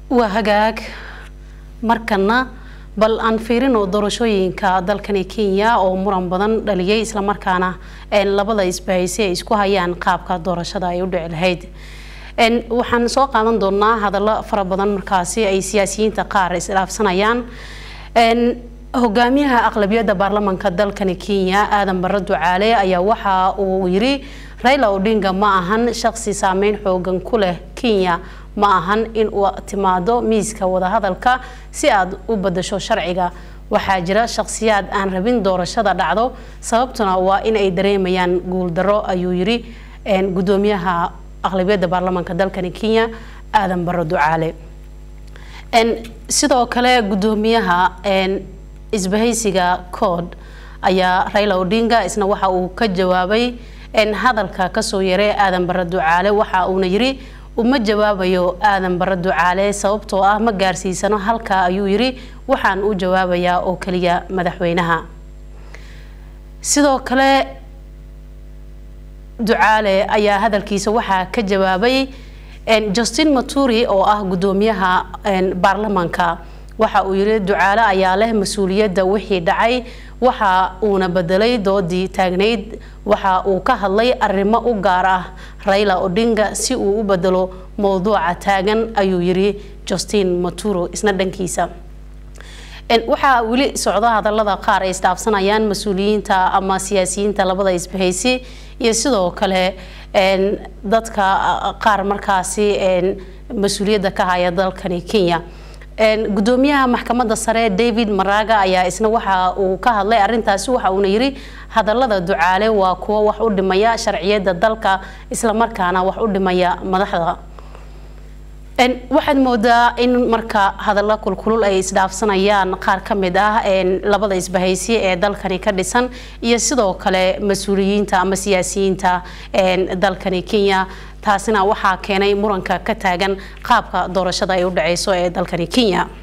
waa hagaag markana bal aan fiirino doorashooyinka dalkani kenya oo muran badan dhaliyay islamarkaana labada isbahaysi ay isku hayaan qaabka doorashada ay u dhici lahayd waxaan soo qaadan doonaa hadallo fara badan markaasi ay siyaasiyiinta qaar isdhaafsanayaan hogaamiyaha aqlabiyadda baarlamanka dalkani kenya aadan barre ducaale ayaa waxa uu yiri raila odinga ma ahan shaqsi saameyn xoogan ku leh kenya ma ahan in uu timaado miiska wadahadalka si aad u badasho sharciga waxaa jira shaqsiyaad aan rabin doorashada dhacdo sababtuna waa in ay dareemayaan guuldaro ayuu yiri gudoomiyaha aqlabiyadda baarlamanka dalkani kenya aadan barre ducaale sidoo kale gudoomiyaha isbahaysiga cod ayaa raila odinga isna waxa uu ka jawaabay hadalka kasoo yaray aadan barre ducaale waxa uuna yiri uma jawaabayo aadan barre ducaale sababtoo ah ma gaarsiisano halka ayuu yiri waxaan u jawaabayaa oo keliya madaxweynaha sidoo kale ducaale ayaa hadalkiisa waxaa ka jawaabay justin maturi oo ah gudoomiyaha baarlamanka waxa uu yiri ducaale ayaa leh mas-uuliyadda wixii dhacay waxa uuna bedelay doodii taagnayd waxa uu ka hadlay arrimo u gaar ah raila odinga si uu u bedelo mowduuca taagan ayuu yiri justin maturo isna dhankiisa waxaa weli socda hadalada qaar ay isdhaafsanayaan mas-uuliyiinta ama siyaasiyiinta labada isbahaysi iyo sidoo kale dadka qaar markaasi mas-uuliyadda ka haya dalkani kenya gudoomiyaha maxkamadda sare david maraga ayaa isna waxa uu ka hadlay arintaasi waxa uuna yiri hadalada ducaale waa kuwo wax u dhimaya sharciyada dalka islamarkaana wax u dhimaya madaxda waxaad moodaa in marka hadalla kulkulul ay isdhaafsanayaan qaar ka mid ah labada isbahaysi ee dalkani ka dhisan iyo sidoo kale mas-uuliyiinta ama siyaasiyiinta dalkani kenya taasina waxaa keenay muranka ka taagan qaabka doorashada ay u dhaceyso ee dalkani kenya